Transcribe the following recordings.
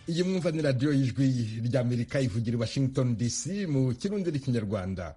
iyi mwumva ni radiyo y'ijwi ry'amerika ivugira i washington dc mu kirundi n'ikinyarwanda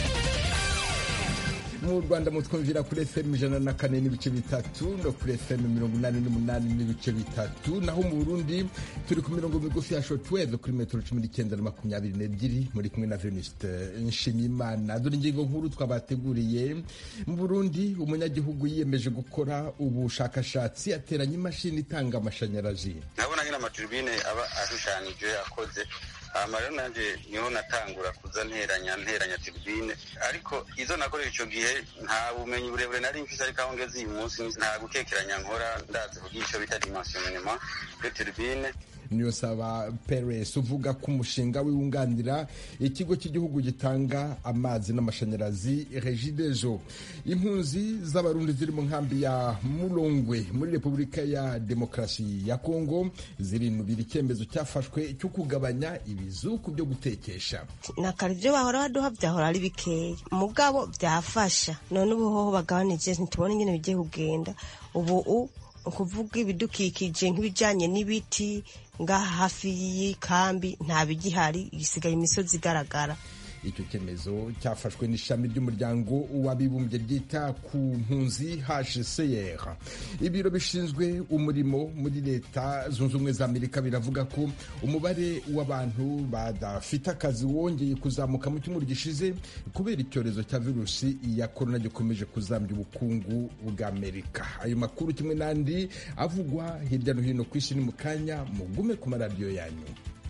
mu rwanda mutwumvira kuri fm ijana na kane n'ibice bitatu no kuri fm mirongo inani n'umunani n'ibice bitatu naho mu burundi turi ku mirongo migufi ya shotweve kuri metero cumi n'icyenda na makumyabiri n'ebyiri muri kumwe na venuste nshimiyimana dore ingingo nkuru twabateguriye mu burundi umunyagihugu yiyemeje gukora ubushakashatsi ateranya imashini itanga amashanyarazi ndabona nyine amaturubine aba ashushanyije akoze hama rero nanje niho natangura kuza nteranya nteranya turbine ariko izo nakorera ico gihe nta bumenyi burebure nari mfise ariko aho ngeze uyu munsi nta gukekeranya nkora ndazi kugira ico bita dimensionnement de turbine niyo saba Peres uvuga ko umushinga w'iwunganira ikigo cy'igihugu gitanga amazi n'amashanyarazi Regideso impunzi z'abarundi ziri mu nkambi ya Mulongwe muri Repubulika ya Demokarasi ya Kongo zirinubira icyemezo cyafashwe cyo kugabanya ibizuku byo gutekesha nakara ibyo bahora baduha byahora ari bikeya mugabo byafasha none ubu hoho bagabanije ntitubona ingene bigiye kugenda ubu ukuvuga ibidukikije nk'ibijyanye n'ibiti ngaha hafi y'ikambi nta bigihari igisigaye imisozi igaragara icyo cyemezo cyafashwe n'ishami ry'umuryango w'abibumbye ryita ku mpunzi HCR ibiro bishinzwe umurimo muri leta zunze ubumwe za amerika biravuga ko umubare w'abantu badafite akazi wongeye kuzamuka mu cyumweru gishize kubera icyorezo cya virusi ya korona gikomeje kuzambya ubukungu bwa amerika ayo makuru kimwe n'andi avugwa hirya no hino ku isi ni mu kanya mugume ku maradiyo yanyu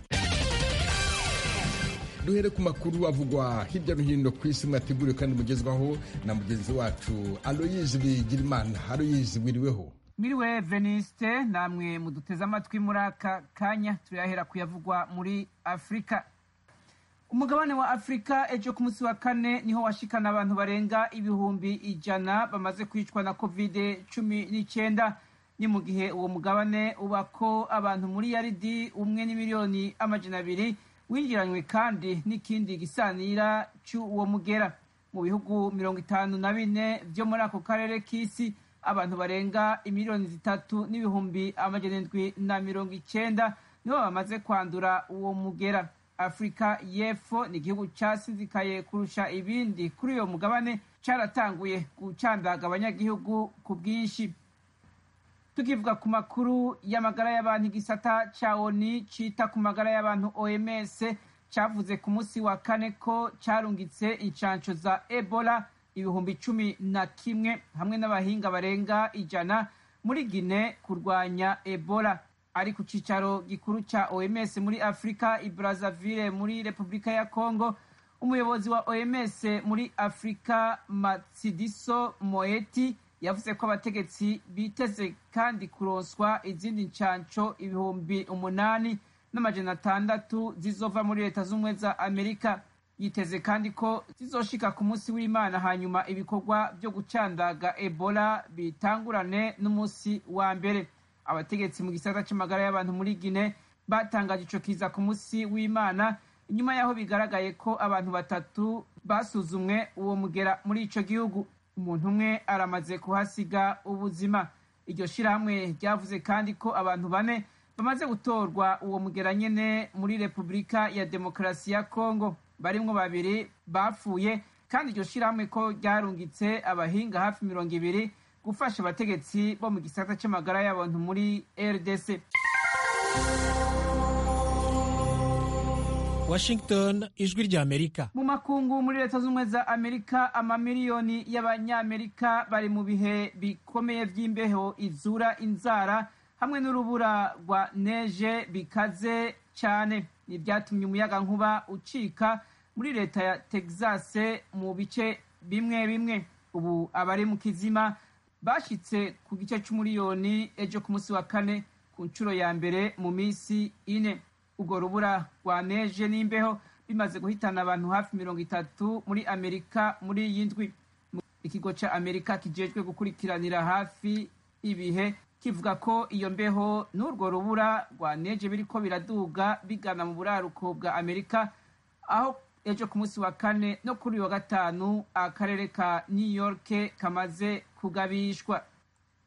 duhere ku makuru avugwa hirya no hino ku isi mwateguriwe kandi mugezwaho na mugenzi wacu aloyizi bigirimana aloyizi wiriweho miriwe veniste namwe muduteze amatwi muri aka kanya turayahera kuyavugwa muri afurika umugabane wa afurika ejo ku munsi wa kane niho washikana abantu barenga ibihumbi ijana bamaze kwicwa na kovide cumi n'icyenda ni mu gihe uwo mugabane ubako abantu muri yaridi umwe n'imiliyoni amajana abiri winjiranywe kandi n'ikindi gisanira cy'uwo mugera mu bihugu mirongo itanu na bine byo muri ako karere k'isi abantu barenga imiliyoni zitatu n'ibihumbi amajana indwi na mirongo icyenda nibo bamaze kwandura uwo mugera afurika y'epfo ni igihugu cyasizikaye kurusha ibindi kuri uyo mugabane cyaratanguye gucandaga abanyagihugu ku bwinshi tukivuga ku makuru y'amagara y'abantu igisata cya oni cyita ku magara y'abantu oms cyavuze ku munsi wa kane ko cyarungitse inshansho za ebola ibihumbi cumi na kimwe hamwe n'abahinga barenga ijana muri gine kurwanya ebola ari ku cyicaro gikuru cya oms muri afurika i brazzaville muri repubulika ya congo umuyobozi wa oms muri afurika matsidiso moeti yavuze ko abategetsi biteze kandi kuronswa izindi nshansho ibihumbi umunani n'amajana atandatu zizova muri leta z'ubumwe za amerika yiteze kandi ko zizoshika ku munsi w'imana hanyuma ibikorwa byo gucandaga ebola bitangurane n'umunsi wa mbere abategetsi mu gisata cy'amagara y'abantu muri gine batangaje ico kiza ku munsi w'imana inyuma y'aho bigaragaye ko abantu batatu basuzumwe uwo mugera muri ico gihugu umuntu umwe aramaze kuhasiga ubuzima iryo shirahamwe ryavuze kandi ko abantu bane bamaze gutorwa uwo mugera nyene muri repubulika ya demokarasi ya kongo barimwo babiri bapfuye kandi iryo shirahamwe ko ryarungitse abahinga hafi mirongo ibiri gufasha abategetsi bo mu gisata c'amagara y'abantu muri rdc Washington ijwi rya Amerika mu makungu muri leta z'ubumwe za Amerika amamiliyoni y'abanyamerika bari mu bihe bikomeye by'imbeho izura inzara hamwe n'urubura rwa neje bikaze cyane ni byatumye umuyaga nkuba ucika muri leta ya Texas mu bice bimwe bimwe ubu abari mu kizima bashitse ku gice c'umuriyoni ejo ku munsi wa kane ku nshuro ya mbere mu minsi ine urwo rubura rwa neje n'imbeho bimaze guhitana abantu hafi mirongo itatu muri amerika muri iyi ndwi ikigo ca amerika kijejwe gukurikiranira hafi ibihe kivuga ko iyo mbeho n'urwo rubura rwa neje biriko biraduga bigana mu buraruko bwa amerika aho ejo ku munsi wa kane no kuri uyu wa gatanu akarere ka new york kamaze kugabishwa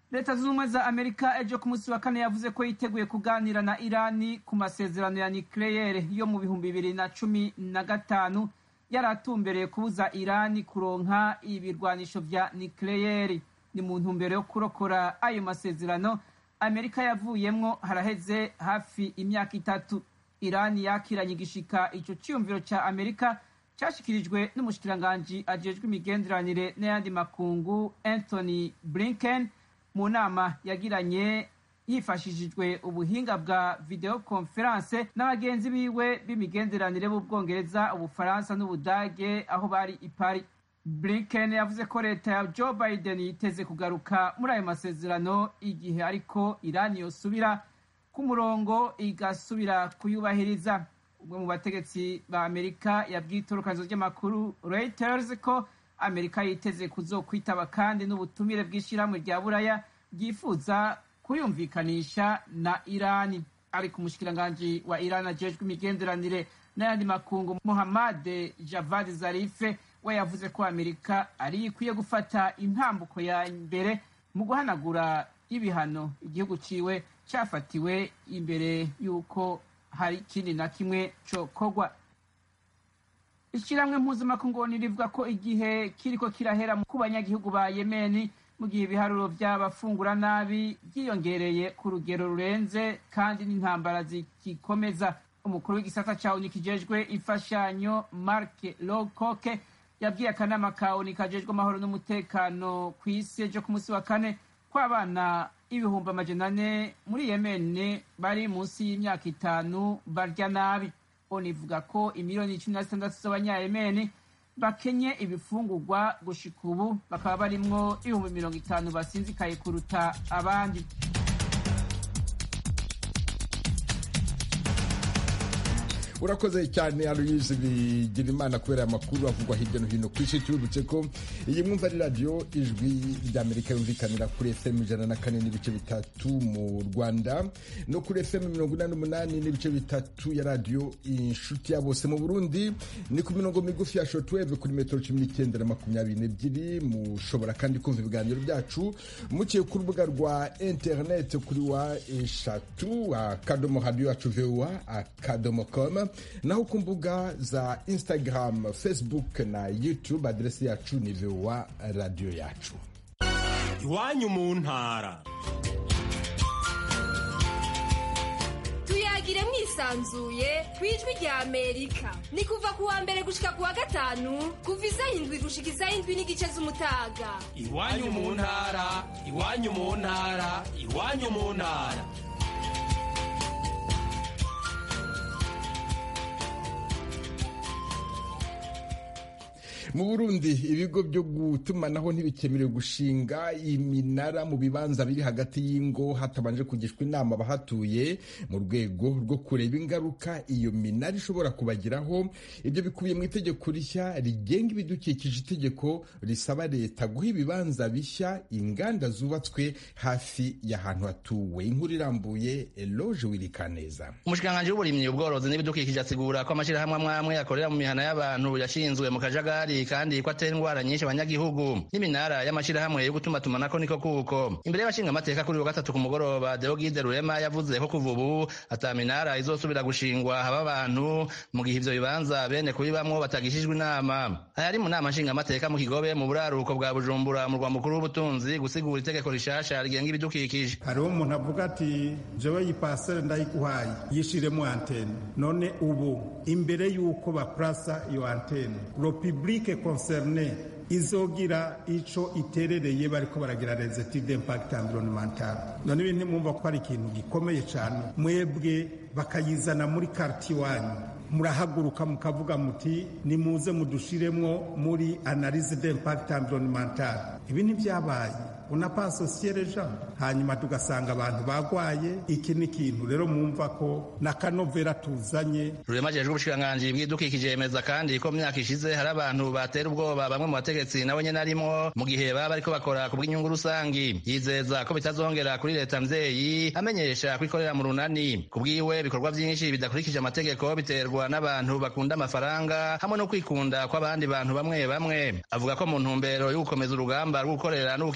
leta zunze ubumwe za amerika ejo ku munsi wa kane yavuze ko yiteguye kuganira na irani ku masezerano ya nikleyere yo mu bihumbi bibiri na cumi na gatanu yari atumbereye kubuza irani kuronka ibirwanisho vya nikleyeri ni mu ntumbero yo kurokora ayo masezerano amerika yavuyemwo haraheze hafi imyaka itatu irani yakiranye igishika ico ciyumviro ca amerika cashikirijwe n'umushikiranganji ajejwe imigenderanire n'ayandi makungu anthony blinken mu nama yagiranye hifashishijwe ubuhinga bwa video conference n'abagenzi biwe b'imigenderanire b'ubwongereza ubufaransa n'ubudage aho bari i paris blinken yavuze ko leta ya joe biden yiteze kugaruka muri ayo masezerano igihe ariko irani yosubira ku murongo igasubira kuyubahiriza umwe mu bategetsi ba amerika yabwiye itorokanizo ry'amakuru reuters ko amerika yiteze kuzokwitaba kandi n'ubutumire bw'ishyirahamwe rya buraya ryifuza kuyumvikanisha na irani ariko umushikiranganji wa irani ajejwe imigenderanire n'ayandi makungu muhammad javad zarife we yavuze ko amerika ari ikwiye gufata intambuko ya mbere mu guhanagura ibihano igihugu ciwe cyafatiwe imbere y'uko hari ikindi na kimwe cokorwa ishyirahamwe mpuzamakungu rivuga ko igihe kiriko kirahera ku banyagihugu ba yemeni mu gihe ibiharuro by'abafungura nabi byiyongereye ku rugero rurenze kandi n'intambara zigikomeza umukuru w'igisata ca oni kijejwe imfashanyo mark locoke yabwiye akanama ka oni kajejwe amahoro n'umutekano ku isi ejo ku munsi wa kane ko abana ibihumbi amajana ane muri yemene bari munsi y'imyaka itanu barya nabi oni ivuga ko imiliyoni cumi na zitandatu z'abanyayemeni bakenye ibifungurwa gushika ubu bakaba barimwo ibihumbi mirongo itanu basinzikaye kuruta abandi urakoze cyane aloyizi bigira imana kubera amakuru avugwa hirya no hino ku isi tubibutse ko iyi mwumva ari radiyo ijwi ry'amerika yumvikanira kuri fm ijana na kane n'ibice bitatu mu rwanda no kuri fm mirongo inani n'umunani n'ibice bitatu ya radiyo inshuti ya bose mu burundi ni ku mirongo migufi ya shotweve kuri metero cumi n'icyenda na makumyabiri n'ebyiri mushobora kandi kumva ibiganiro byacu muciye ku rubuga rwa interineti kuri wa eshatu akadomo radiyo yacu vuwa akadomo komu naho ku mbuga za instagram facebook na youtube aderesi yacu ni vowa radiyo yacu iwanyu mu ntara tuyagire mwisanzuye ku ijwi rya amerika ni kuva ku wa mbere gushika ku wa gatanu kuva isaha indwi gushika isaha indwi n'igice z'umutaga iwanyu mu ntara iwanyu mu ntara iwanyu mu ntara mu burundi ibigo byo gutumanaho ntibikemerewe gushinga iminara mu bibanza biri hagati y'ingo hatabanje kugishwa inama abahatuye mu rwego rwo kureba ingaruka iyo minara ishobora kubagiraho ibyo bikubiye mu itegeko rishya rigenga ibidukikije itegeko risaba leta guha ibibanza bishya inganda zubatswe hafi y'ahantu hatuwe inkuru irambuye eloge wirikaneza umushikiranganji w'uburimyi ubworozi n'ibidukikije asigura ko amashyirahamwe amwe amwe akorera mu mihana y'abantu yashinzwe mu kajagari kandi ko atera indwara nyinshi abanyagihugu n'iminara y'amashyirahamwe yo gutuma tumanako niko kuko imbere y'abashinga amateka kuri wa gatatu ku mugoroba Deogide Rurema yavuze ko kuva ubu ata minara izosubira gushingwa haba abantu mu gihe ivyo bibanza bene kubibamwo batagishijwe inama aya ari mu nama nshinga amateka mu kigobe mu buraruko bwa Bujumbura mu rwa mukuru w'ubutunzi gusigura itegeko rishasha rigenga ibidukikije hariho umuntu avuga ati jewe iyi pasere ndayiguhaye yishiremo antene none ubu imbere y'uko baplasa iyo antene lo public concerne izogira ico iterereye bariko baragira les études d'impact environnemental none ibintu mwumva ko ari ikintu gikomeye cyane mwebwe bakayizana muri quartier wanyu murahaguruka mukavuga muti nimuze mudushiremwo muri analyse d'impact environnemental ibi ntibyabaye unapasosiye reja hanyuma tugasanga abantu bagwaye iki ni ikintu rero mwumva ko na kanovera tuzanye rurema jejwe ubushikiranganji bw'idukikije yemeza kandi ko mu myaka ishize hari abantu batera ubwoba bamwe mu bategetsi nabo nyene arimwo mu gihe baba bariko bakora ku bw'inyungu rusangi yizeza ko bitazongera kuri leta mvyeyi amenyesha ko ikorera mu runani ku bwiwe ibikorwa vyinshi bidakurikije amategeko biterwa n'abantu bakunda amafaranga hamwe no kwikunda kw'abandi bantu bamwe bamwe avuga ko mu ntumbero yo gukomeza urugamba rwo gukorera no gukingira abanyagihugu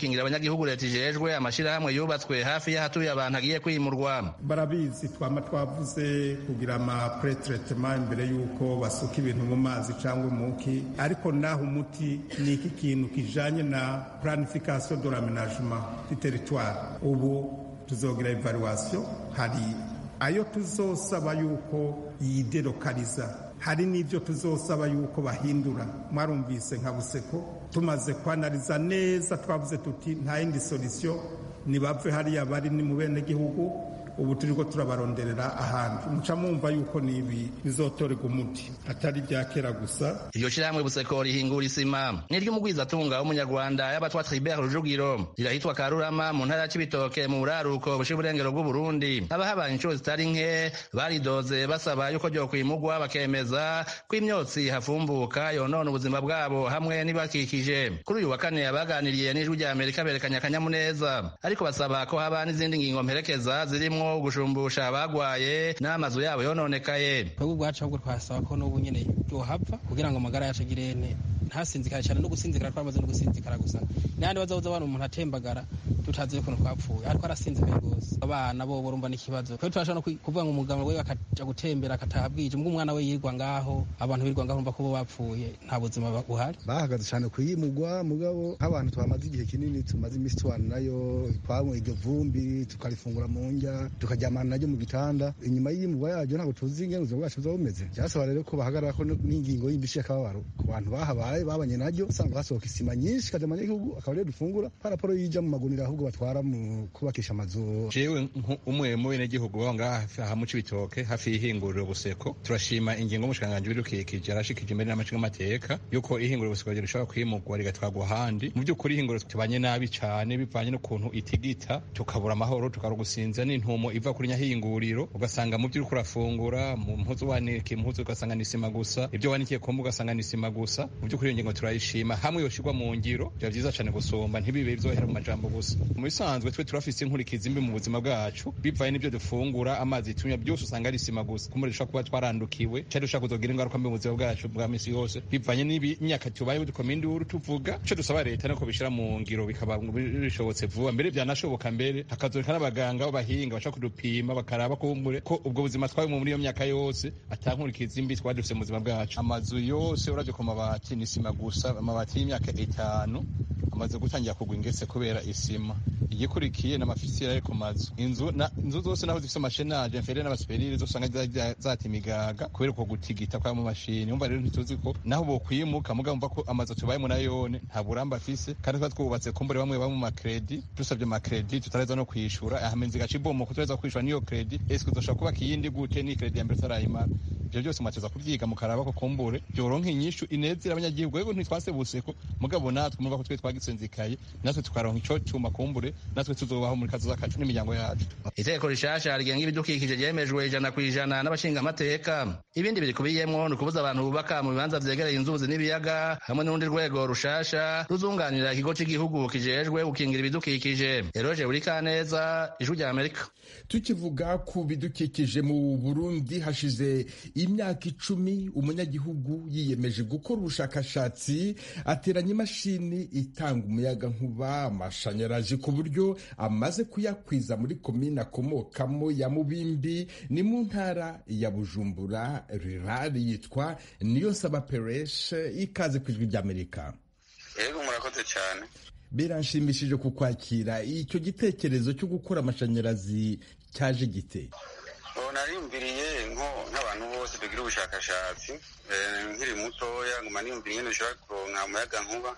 abanyagihugu leta ijejwe amashirahamwe yubatswe hafi y'ahatuye abantu agiye kwimurwa barabizi twama twavuze kugira ama pretretema imbere y'uko basuka ibintu mu mazi cyangwa umuki ariko naho umuti ni iki kintu kijanye na planification de l'aménagement du territoire ubu tuzogira evaluation hari ayo tuzosaba yuko yidelokaliza hari n'ibyo tuzosaba yuko bahindura mwarumvise nka buseko tumaze kwanariza neza twavuze tuti nta yindi solution nibave hariya bari ni mu bene gihugu ubu turiko turabaronderera ahandi muca mwumva yuko nibi bizotorerwa umuti atari ibya kera gusa iryo shirahamwe buseko rihingura isima n'iry'umugwizatunga w'umunyarwanda y'abatwa tribert rujugiro rirahitwa karurama mu ntara ya cibitoke mu buraruko bushira uburengero bw'uburundi abahabaye inshuro zitari nke baridoze basaba yuko ryokwimugwa bakemeza ko imyotsi hafumbuka yonona ubuzima bwabo hamwe n'ibakikije kuri uyu wa kane abaganiriye n'ijwi rya amerika berekanye akanyamuneza ariko basaba ko haba n'izindi ngingo mperekeza zirimwo gushumbusha abagwaye n'amazu yabo yononekaye twebwe ubwacu ahubwo twasaba ko n'ubu nyene yohava kugira ngo amagara yacu agire ene ntasinzikare cyane no gusinzikara twamaze no gusinzikara gusa n'ahandi bazabuza abana umuntu atembagara tutazi ukuntu twapfuye ariko arasinzikaye rwose abana bo urumva n'ikibazo twebwe turashobora no kuvuga ngo umugabo we akaja gutembera akataha bwije mbwo umwana we yirwa ngaho abantu birwa ngaho urumva ko bo bapfuye nta buzima buhari bahagaze cyane kuyimugwa mugabo nk'abantu twamaze igihe kinini tumaze iminsi tubana nayo twanywa iryo vumbi tukarifungura mu ndya tukaryamana naryo mu gitanda inyuma y'iyimugwa yaryo ntabwo tuzi ingene ubuzima bwacu buba bumeze byasaba rero ko bahagarara ko n'ingingo y'imbishi y'akababaro ku bantu bahabaye babanye naryo usanga hasohoka isima nyinshi ikaja mu gihugu akaba rero dufungura paraporo yija mu magunira ahubwo batwara mu kubakisha amazu jewe umwe mu benegihugu baba ngaha aha mu cibitoke hafi y'ihinguriro buseko turashima ingingo y'umushikiranganji w'ibidukikije arashikije imbere n'amacinga amateka yuko ihinguriro buseko rishobora kwimurwa rigatwarwa ahandi mu by'ukuri ihinguriro tubanye nabi cane bivanye n'ukuntu itigita tukabura amahoro tukarugusinza n'intumo iva kuri nyahinguriro ugasanga mu by'uri kurafungura mu mpuzu wanikiye impuzu ugasanga ni isima gusa ibyo wanikiye kumbu ugasanga ni isima gusa mu by'ukuri iyo ngingo turayishima hamwe yoshirwa mu ngiro biba byiza cyane gusumba ntibibe byohera mu majambo gusa mu bisanzwe twe turafise inkurikizi mbi mu buzima bwacu bivaye n'ibyo dufungura amazi tunywa byose usanga ari isima gusa kumuri dushobora kuba twarandukiwe cyari dushobora kuzogira ingaruka mbi mu buzima bwacu bwa misi yose bivanye n'imyaka tubayeho dukoma induru tuvuga ico dusaba leta nuko bishira mu ngiro bikaba bishobotse vuba mbere byanashoboka mbere hakazoreka n'abaganga b'abahinga bashaka kudupima bakaraba kumbure ko ubwo buzima twabimwe muri iyo myaka yose atankurikizi mbi twari dufise mu buzima bwacu amazu yose uravye ku mabati ni isima gusa amabati y'imyaka itanu amaze gutangira kugwa ingese kubera isima igikurikiye n'amafisiyeri ari ku mazu inzu inzu zose naho zifise amashenaje mfere n'abasuperire zosanga zata imigaga kubera uko gutigita kwa mu mashini umva rero ntituzi ko naho bokwimuka muga mva ko amazu tubayemo nayone nta burambe afise kandi tuba twubatse kumbure bamwe bamwe mu makredi dusabye amakredi tutareza no kwishura ahamenzi gaca ibomo kutareza kwishura niyo kredi ese uzoshobora kubaka iyindi gute ni kredi ya mbere utarayimara ivyo byose mwateza kubyiga mukaraba ko kumbure byoronka inyishu inezera abanyagihugu rero ntitwasebuse ko mugabo natwe murumva ko twe twagisenzikaye natwe tukaronka ico cuma kumbure natwe tuzobaho muri kazoza kacu n'imiryango yacu itegeko rishasha rigenga ibidukikije ryemejwe ijana ku ijana n'abashinga amateka ibindi birikubiyemwo ni ukubuza abantu bubaka mu bibanza vyegereye inzuzi n'ibiyaga hamwe n'urundi rwego rushasha ruzunganira ikigo c'igihugu kijejwe gukingira ibidukikije eroje burikaneza ijwi rya amerika tukivuga ku bidukikije mu burundi hashize imyaka icumi umunyagihugu yiyemeje gukora ubushakashatsi ateranya imashini itanga umuyaga nkuba amashanyarazi ku buryo amaze kuyakwiza muri komine akomokamo ya mubimbi ni mu ntara ya bujumbura rirari yitwa niyo nsaba pereshe ikaze ku ijwi ry'amerika yego murakoze cyane biranshimishije kukwakira icyo gitekerezo cyo gukora amashanyarazi cyaje gite narimbiriye nk'abantu bose tugira ubushakashatsi nkiri mutoya nguma niyumvira ingene dushobora kuronka umuyaga nkuba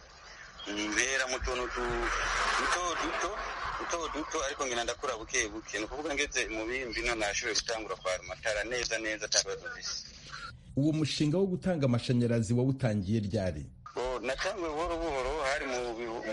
mpera mu tuntu duto duto duto duto ariko ngenda ndakura buke buke ni ukuvuga ngeze mu bimbi none nashoboye gutangura kwara amatara neza neza atakibazo mfise uwo mushinga wo gutanga amashanyarazi wawutangiye ryari natanguye buhoro buhoro hari mu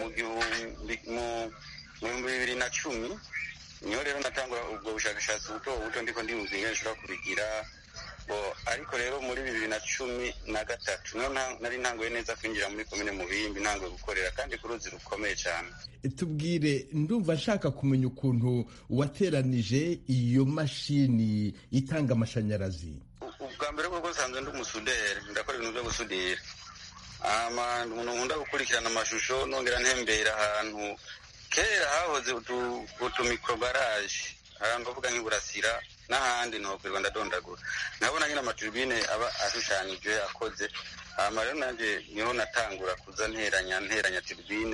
bihumbi bibiri na cumi niho rero natangura ubwo bushakashatsi buto buto ndiko ndiyumva ingene nshobora kubigira ariko rero muri bibiri na cumi na gatatu niho nari ntanguye neza kwinjira muri komine mubimbi ntanguye gukorera kandi ku ruzi rukomeye cyane tubwire ndumva nshaka kumenya ukuntu wateranije iyo mashini itanga amashanyarazi ubwa mbere bwo nsanzwe ndi umusuderi ndakora ibintu byo gusudira umuntu nkunda gukurikirana amashusho nongera ntembera ahantu kera hahoze utumikrobarage ahantu bavuga nk'iburasira n'ahandi ntokwirwa ndadondagura nkabona nyine amaturibine aba ashushanije akoze hama rero nanjye niho natangura kuza nteranya nteranya turibine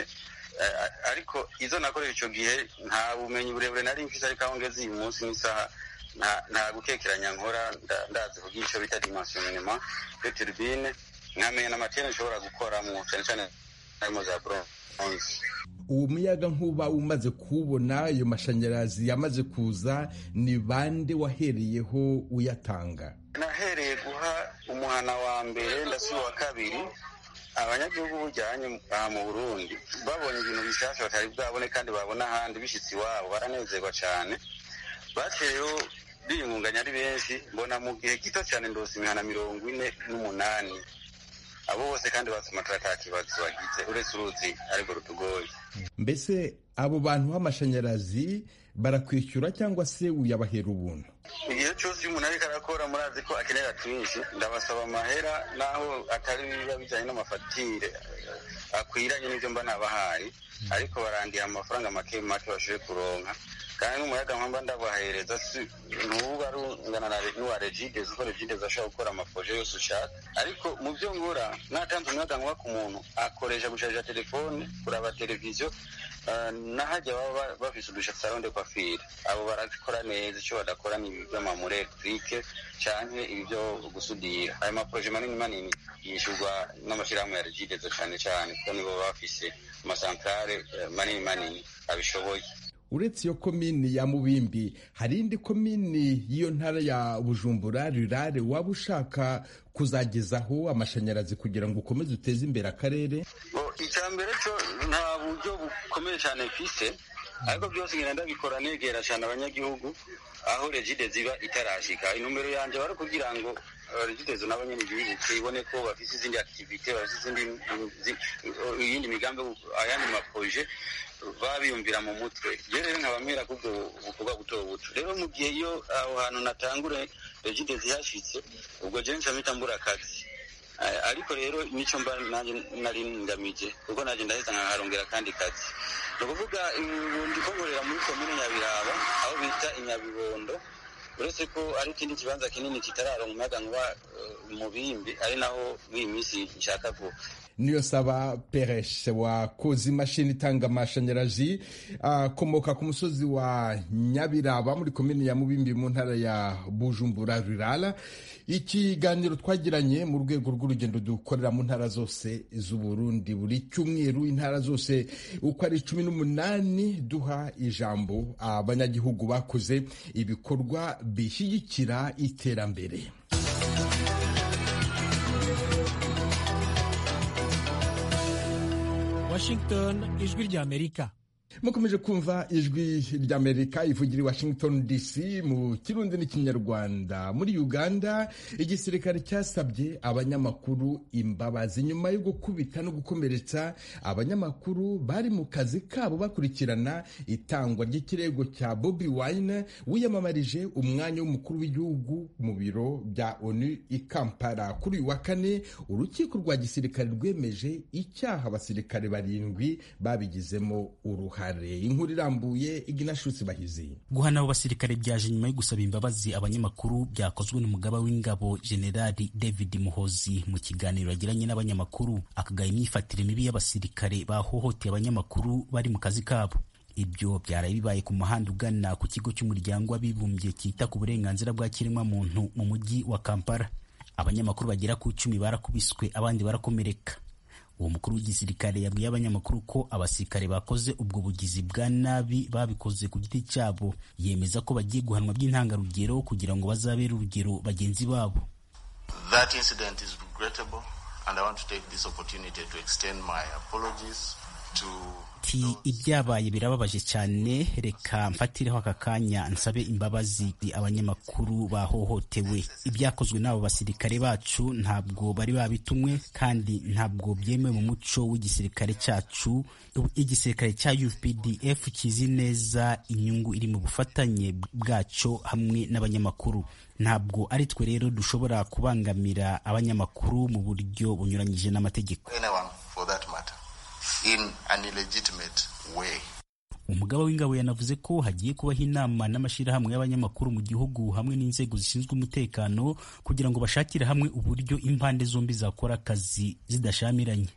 ariko izo nakoresha icyo gihe nta bumenyi burebure nari mfise ariko aho ngeze uyu munsi n'isaha nta gukekeranya nkora ndazi kugira icyo bita dimensionnement de turbine nkamenya n'amatene nshobora gukoramo cyane cyane harimo za bronze uwo muyaga nkuba umaze kuwubona ayo mashanyarazi yamaze kuza ni bande wahereyeho uyatanga nahereye guha umuhana wa mbere ndasi wa kabiri abanyagihugu bujyanye aha mu burundi babonye ibintu bishasha batari bwabone kandi babona ahandi bishyitsi iwabo baranezerwa cyane bateyeho biyungunganya ari benshi mbona mu gihe gito cyane ndose imihana mirongo ine n'umunani abo bose kandi basoma ata kibazo bagize uretse uruzi ariko rutugoye mbese abo bantu b'amashanyarazi barakwishyura cyangwa se uyabahera ubuntu igihe cyose iyo umuntu ariko arakora murazi ko akenera twinshi ndabasaba amahera naho atari biba bijyanye n'amafatire akwiranye n'ibyo mba nabahaye ariko barandiye amafaranga make make bashoboye kuronka kandi n'umuyaga mpamba ndabahereza ntuba ari ungana n'uwa regidezi kuko regidezi ashobora gukora amafoje yose ushaka ariko mu byo nkora natanze umuyaga nkuba ku muntu akoresha gusharija telefone kuraba televiziyo n'ahajya baba bafise udushatsi aronde kwafira abo barakora neza icyo badakora ni iby'amamure elegitike canke ibi byo gusudira ayo maproje manini manini yishyurwa n'amashyirahamwe ya regidezi cyane cyane kuko nibo baba bafise amasantrale manini manini abishoboye uretse iyo komini ya mubimbi hari indi komini y'iyo ntara ya bujumbura rirare waba ushaka kuzagezaho amashanyarazi kugira ngo ukomeze uteze imbere akarere icya mbere cyo nta buryo bukomeye cyane mfise ariko byose ngenda ndabikora negera cyane abanyagihugu aho regide ziba itarashika intumbero yanjye bari kugira ngo regidezo nabo nyene bibuke ibone ko bafise izindi activite bafise izindi iyindi migambi ayandi maproje baba biyumvira mu mutwe iyo rero nkabamera kubwo bukorwa buto buto rero mu gihe iyo aho hantu natangure regide zihashitse ubwo je ncamita mbura akazi ariko rero nico mba nanjye nari ngamije kuko nanjye ndaheza nkaharongera kandi kazi ni ukuvuga ndiko nkorera muri komine nyabiraba aho bita inyabibondo uretse ko ari ikindi kibanza kinini kitararonka umuyaga nkuba mu bimbi ari naho muri iyi minsi nshaka ko niyo saba pereshe wakoze imashini itanga amashanyarazi akomoka ku musozi wa nyabiraba muri komini ya mubimbi mu ntara ya bujumbura rurara ikiganiro twagiranye mu rwego rw'urugendo dukorera mu ntara zose z'uburundi buri cyumweru intara zose uko ari cumi n'umunani duha ijambo abanyagihugu bakoze ibikorwa bishyigikira iterambere Washington ijwi ry'Amerika mukomeje kumva ijwi ry'amerika ivugira i washington dc mu kirundi n'ikinyarwanda muri uganda igisirikare cyasabye abanyamakuru imbabazi nyuma yo gukubita no gukomeretsa abanyamakuru bari mu kazi kabo bakurikirana itangwa ry'ikirego cya bobi wine wiyamamarije umwanya w'umukuru w'igihugu mu biro bya onu i kampala kuri uyu wa kane urukiko rwa gisirikare rwemeje icyaha abasirikare barindwi babigizemo uruhare inkuru irambuye iginashutsi bahizi guhana abo basirikare byaje nyuma yo gusaba imbabazi abanyamakuru byakozwe n'umugaba w'ingabo generali david muhozi mu kiganiro yagiranye n'abanyamakuru akagaya imyifatire mibi y'abasirikare bahohoteye abanyamakuru bari mu kazi kabo ibyo byaraye bibaye ku muhanda ugana ku kigo cy'umuryango w'abibumbye cyita ku burenganzira bwa kiremwamuntu mu mujyi wa kampala abanyamakuru bagera ku icumi barakubiswe abandi barakomereka uwo mukuru w'igisirikare yabwiye abanyamakuru ko abasirikare bakoze ubwo bugizi bwa nabi babikoze ku giti cyabo yemeza ko bagiye guhanwa by'intangarugero kugira ngo bazabere urugero bagenzi babo That incident is regrettable and I want to take this opportunity to extend my apologies to ati ibyabaye birababaje cyane reka mfatireho aka kanya nsabe imbabazi abanyamakuru bahohotewe ibyakozwe n'abo basirikare bacu ntabwo bari babitumwe kandi ntabwo byemewe mu muco w'igisirikare cyacu igisirikare cya UPDF kizi neza inyungu iri mu bufatanye bwacyo hamwe n'abanyamakuru ntabwo ari twe rero dushobora kubangamira abanyamakuru mu buryo bunyuranyije n'amategeko anyone for that matter in an illegitimate way. umugaba w'ingabo yanavuze ko hagiye kubaho inama n'amashyirahamwe y'abanyamakuru mu gihugu hamwe n'inzego zishinzwe umutekano kugira ngo bashakire hamwe uburyo impande zombi zakora akazi zidashamiranye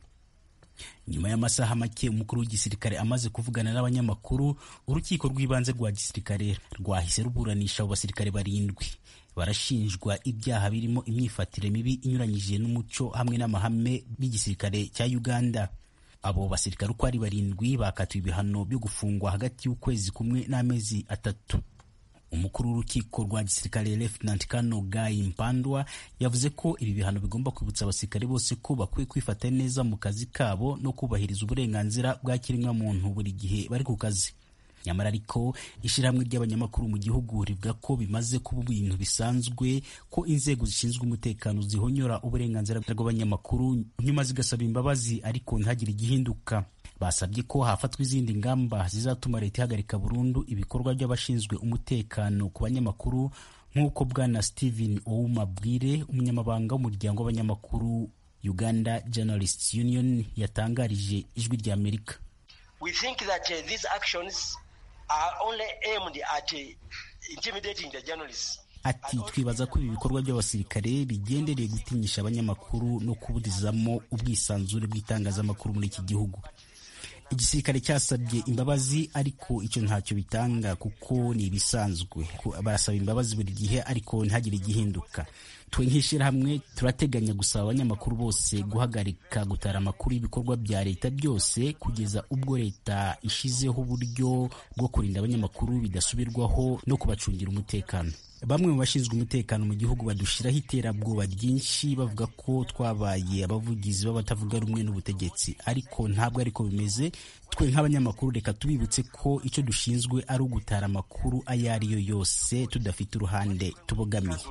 nyuma y'amasaha make umukuru w'igisirikare amaze kuvugana n'abanyamakuru urukiko rw'ibanze rwa gisirikare rwahise ruburanisha abo basirikare barindwi barashinjwa ibyaha birimo imyifatire mibi inyuranyije n'umuco hamwe n'amahame b'igisirikare cya uganda abo basirikare uko ari barindwi bakatiwe ibihano byo gufungwa hagati y'ukwezi kumwe n'amezi atatu umukuru w'urukiko rwa gisirikare Lieutenant Colonel Guy Mpandwa yavuze ko ibi bihano bigomba kwibutsa abasirikare bose ko bakwiye kwifata neza mu kazi kabo no kubahiriza uburenganzira bwa kiremwamuntu buri gihe bari ku kazi nyamara ariko ishyirahamwe ry'abanyamakuru mu gihugu rivuga ko bimaze kuba ibintu bisanzwe ko inzego zishinzwe umutekano zihonyora uburenganzira bw'abanyamakuru nyuma zigasaba imbabazi ariko ntihagire igihinduka basabye ko hafatwa izindi ngamba zizatuma leta ihagarika burundu ibikorwa by'abashinzwe umutekano ku banyamakuru nk'uko bwana Steven Ouma Bwire umunyamabanga w'umuryango w'abanyamakuru Uganda Journalists Union yatangarije ijwi rya Amerika We think that uh, these actions are only aimed at uh, intimidating the journalists. Ati twibaza ko ibi bikorwa by'abasirikare bigendereye gutinyisha abanyamakuru no kubudizamo ubwisanzure bw'itangazamakuru muri iki gihugu igisirikare cyasabye imbabazi ariko icyo ntacyo bitanga kuko ni ibisanzwe barasaba imbabazi buri gihe ariko ntihagire igihinduka twe nk'ishyirahamwe turateganya gusaba abanyamakuru bose guhagarika gutara amakuru y'ibikorwa bya leta byose kugeza ubwo leta ishizeho uburyo bwo kurinda abanyamakuru bidasubirwaho no kubacungira umutekano bamwe mu bashinzwe umutekano mu gihugu badushyiraho iterabwoba ryinshi bavuga ko twabaye abavugizi b'abatavuga rumwe n'ubutegetsi ariko ntabwo ariko bimeze twe nk'abanyamakuru reka tubibutse ko icyo dushinzwe ari ugutara amakuru ayo ari yo yose tudafite uruhande tubogamiye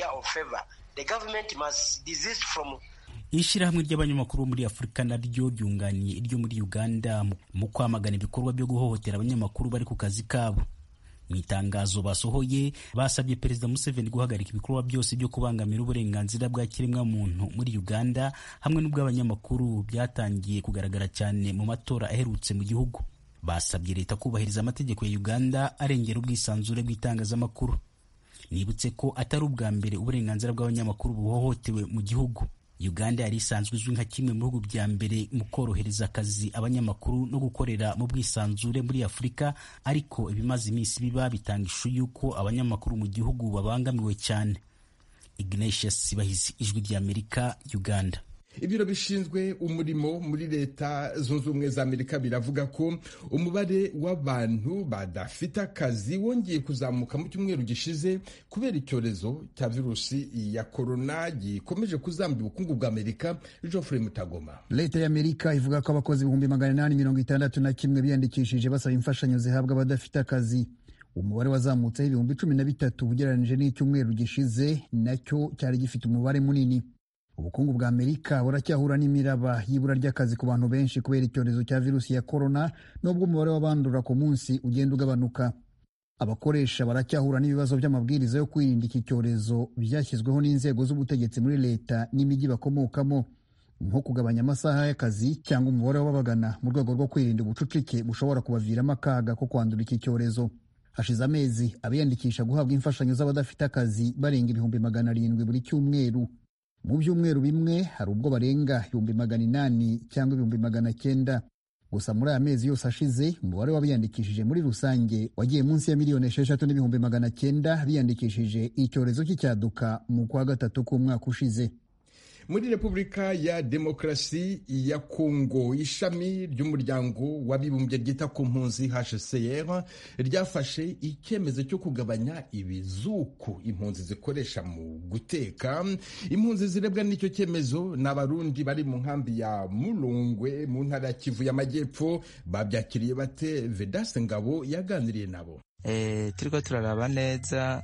ishyirahamwe ry'abanyamakuru bo muri afurika naryo ryunganiye iryo muri uganda mu kwamagana ibikorwa byo guhohotera abanyamakuru bari ku kazi kabo mu itangazo basohoye basabye perezida museveni guhagarika ibikorwa byose byo kubangamira uburenganzira bwa kiremwamuntu muri uganda hamwe n'ubw'abanyamakuru byatangiye kugaragara cyane mu matora aherutse mu gihugu basabye leta kubahiriza amategeko ya uganda arengera ubwisanzure bw'itangazamakuru nibutse ko atari ubwa mbere uburenganzira bw'abanyamakuru buhohotewe mu gihugu uganda yari isanzwe izwi nka kimwe mu bihugu bya mbere mu korohereza akazi abanyamakuru no gukorera mu bwisanzure muri afurika ariko ibimaze iminsi biba bitanga ishusho y'uko abanyamakuru mu gihugu babangamiwe cyane ignatius sibahizi ijwi ry'amerika uganda ibiro bishinzwe umurimo muri leta zunze ubumwe za amerika biravuga ko umubare w'abantu badafite akazi wongeye kuzamuka mu cyumweru gishize kubera icyorezo cya virusi ya korona gikomeje kuzambya ubukungu bwa amerika geoffrey mutagoma leta y'amerika ivuga ko abakozi ibihumbi magana inani mirongo itandatu na kimwe biyandikishije basaba imfashanyo zihabwa abadafite akazi umubare wazamutseho ibihumbi cumi na bitatu ugereranyije n'icyumweru gishize nacyo cyari gifite umubare munini ubukungu bwa amerika buracyahura n'imiraba y'ibura ry'akazi ku bantu benshi kubera icyorezo cya virusi ya korona n'ubwo umubare w'abandura ku munsi ugenda ugabanuka abakoresha baracyahura n'ibibazo by'amabwiriza yo kwirinda iki cyorezo byashyizweho n'inzego z'ubutegetsi muri leta n'imijyi bakomokamo nko kugabanya amasaha y'akazi cyangwa umubare w'ababagana mu rwego rwo kwirinda ubucucike bushobora kubaviramo akaga ko kwandura iki cyorezo hashize amezi abiyandikisha guhabwa imfashanyo z'abadafite akazi barenga ibihumbi magana arindwi buri cyumweru mu byumweru bimwe hari ubwo barenga ibihumbi magana inani cyangwa ibihumbi magana cyenda gusa muri aya mezi yose ashize umubare w'abiyandikishije muri rusange wagiye munsi ya miliyoni esheshatu n'ibihumbi magana cyenda biyandikishije icyorezo cy'icyaduka mu kwa gatatu k'umwaka ushize muri repubulika ya demokarasi ya kongo ishami ry'umuryango w'abibumbye ryita ku mpunzi hcr ryafashe icyemezo cyo kugabanya ibizuku impunzi zikoresha mu guteka impunzi zirebwa n'icyo cyemezo ni abarundi bari mu nkambi ya murungwe mu ntara ya kivu y'amajyepfo babyakiriye bate vedase ngabo yaganiriye nabo e, turiko turaraba neza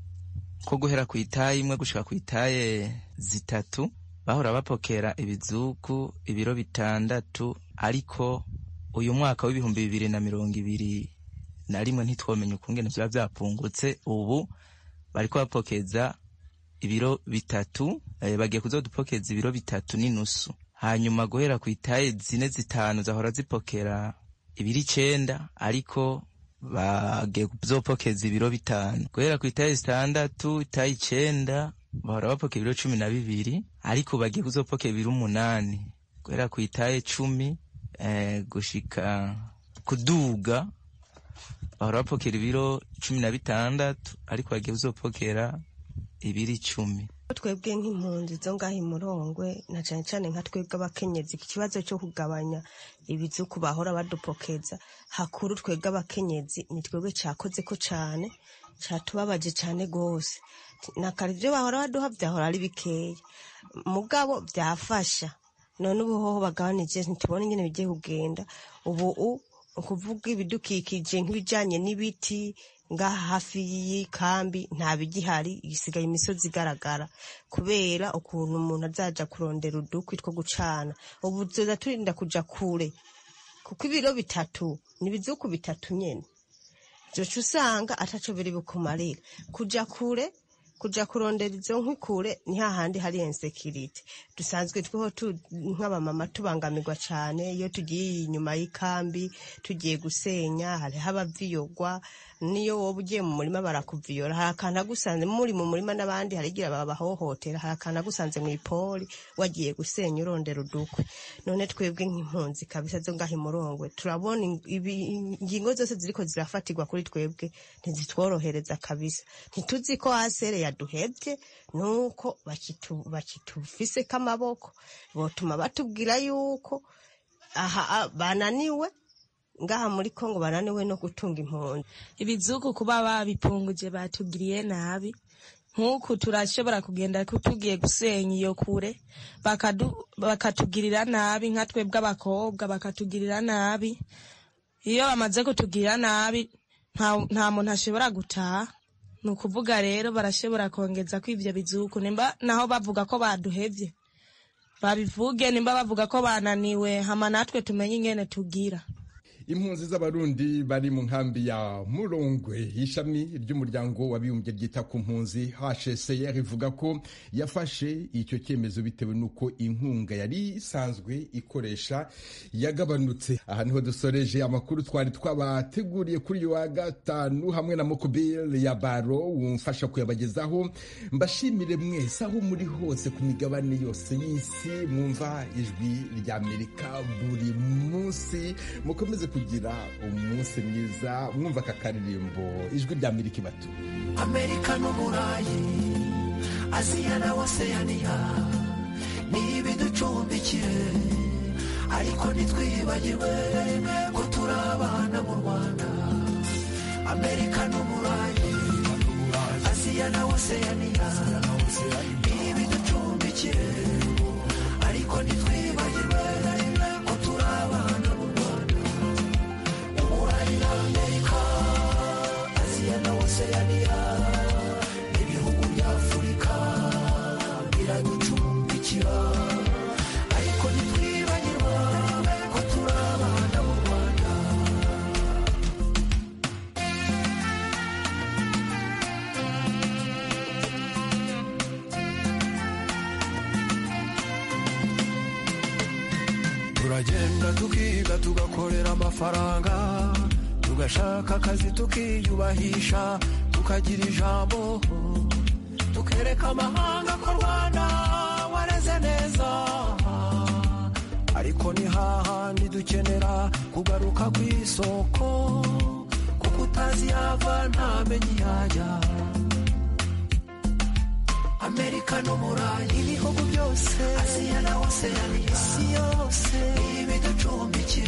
ko guhera ku itaye imwe gushika ku itaye zitatu bahora bapokera ibizuku ibiro bitandatu ariko uyu mwaka w'ibihumbi bibiri na mirongo ibiri na rimwe ntitwomenye ukungene vyoba vyapungutse ubu bariko bapokeza ibiro bitatu eh, bagiye kuzodupokeza ibiro bitatu n'inusu hanyuma guhera ku itaye zine zitanu zahora zipokera ibiro icenda ariko bagiye kuzopokeza ibiro bitanu guhera ku itayi zitandatu itayi icenda bahora bapokera ibiro cumi na bibiri ariko bagiye kuzopokera ibiro umunani guhera ku itayi cumi eh, gushika kuduga bahora bapokera ibiro cumi na bitandatu ariko bagiye kuzopokera ibiro icumi twebwe nk'impunzi zo ngaho imurongwe na cyane cyane nka twebwe abakenyezi ikibazo cyo kugabanya ibizuku bahora badupokeza hakuru twebwe abakenyezi ni twebwe cyakoze ko cyane cyatubabaje cyane rwose na kare ibyo bahora baduha byahora ari bikeya mugabo byafasha none ubu hoho bagabanije ntitubone ingene bigiye kugenda ubu u ukuvuga ibidukikije nk'ibijyanye n'ibiti ngaha hafi y'ikambi nta bigihari isigaye imisozi igaragara kubera ukuntu umuntu azaja kurondera udukwi two gucana ubu tuza turinda kuja kure kuko ibiro bitatu ni ibizuku bitatu nyene vyoca usanga ataco biri bukumarira kuja kure kuja kurondera izo nkwi kure ni hahandi hari insekirite dusanzwe tweho nk'abamama tubangamirwa cane iyo tugiye inyuma y'ikambi tugiye gusenya hariho abaviyogwa niyo woba ugiye mu murima barakuviyora hari akantu agusanze muri mu murima n'abandi hari igihe babahohotera hari akantu agusanze mu ipoli wagiye gusenya urondera udukwe none twebwe nk'impunzi kabisa zo ngaho imurongwe turabona ingingo zose ziriko zirafatirwa kuri twebwe ntizitworohereza kabisa ntituzi ko asere yaduhebye nuko bakitufiseko amaboko botuma batubwira yuko aha bananiwe ngaha muri kongo bananiwe no gutunga impunzi ibizuku kuba babipunguje batugiriye nabi nk'uku turashobora kugenda tugiye gusenya iyo kure bakatugirira nabi nka twebwe abakobwa bakatugirira nabi iyo bamaze kutugirira nabi nta muntu ashobora gutaha ni ukuvuga rero barashobora kongeza ko ibyo bizuku nimba naho bavuga ko baduhevye babivuge nimba bavuga ko bananiwe hama natwe tumenye ingene tugira impunzi z'abarundi bari mu nkambi ya murongwe ishami ry'umuryango w'abibumbye ryita ku mpunzi hcr ivuga ko yafashe icyo cyemezo bitewe n'uko inkunga yari isanzwe ikoresha yagabanutse aha niho dusoreje amakuru twari twabateguriye kuri uyu wa gatanu hamwe na mukubiri ya baro wumfasha kuyabagezaho mbashimire mwese aho muri hose ku migabane yose y'isi mwumva ijwi ry'amerika buri munsi mukomeze kugira umunsi mwiza mwumva aka karirimbo ijwi rya amerika ibatu amerika n'uburayi aziya na oseyaniya ni ibiducumbikiye ariko ntitwibagirwe ko turi abana mu rwanda amerika n'uburayi aziya na oseyaniya ni ibiducumbikiye ariko ntitwibagirwe ko turi abana mu rwanda uburayi na amerika aziya na oseyaniya ibihugu bya afurika biraducumbikira ariko ntitwibagirwa ko turi abana mu rwanda turagenda tukiga tugakorera amafaranga tugashaka akazi tukiyubahisha tukagira ijambo tukereka amahanga ko rwanda wareze neza ariko ni hahandi dukenera kugaruka ku isoko kuko utazi yava ntamenye yajya amerika n'umurayi ibihugu byose aziya na oseyaniya isi yose ibiducumbikiye